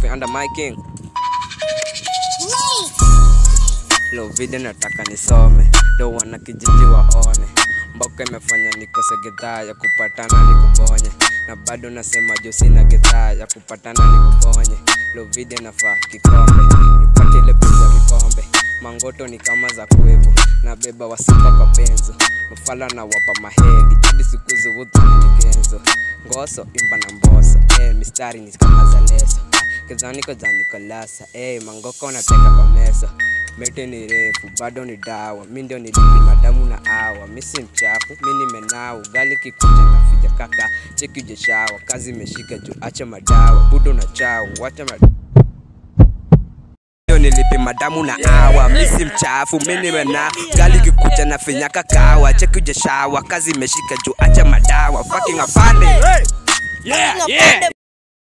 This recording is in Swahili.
Coffee under my king. Lo video nataka nisome, ndo wana kijiji waone. Mboka imefanya nikose gedhaa ya kupatana nikuponye, na bado nasema jo sina gedhaa ya kupatana nikuponye. Lo video nafaa kikombe, nipate ile pesa vikombe. Mangoto ni kama za kwevu, na beba wasipa kwa penzo. Mafala na wapa mahedi, hadi siku hizi wutu ni genzo. Ngoso imba na mboso, eh, mistari ni kama za leso. Kizaniko za Nikolasa, eh, mangoko nateka kwa mesa Mete ni refu, bado ni dawa, mi ndio nilipi madamu na awa Mi si mchafu, mi nimenao, gali kikuja na fija kaka Cheki jeshawa, kazi imeshika juu, acha madawa Budo na chao, wacha madawa ndio nilipi madamu na awa mi si mchafu mi nimena gali kikucha na finyaka kawa cheki jeshawa kazi imeshika juu acha madawa fucking afande yeah, yeah.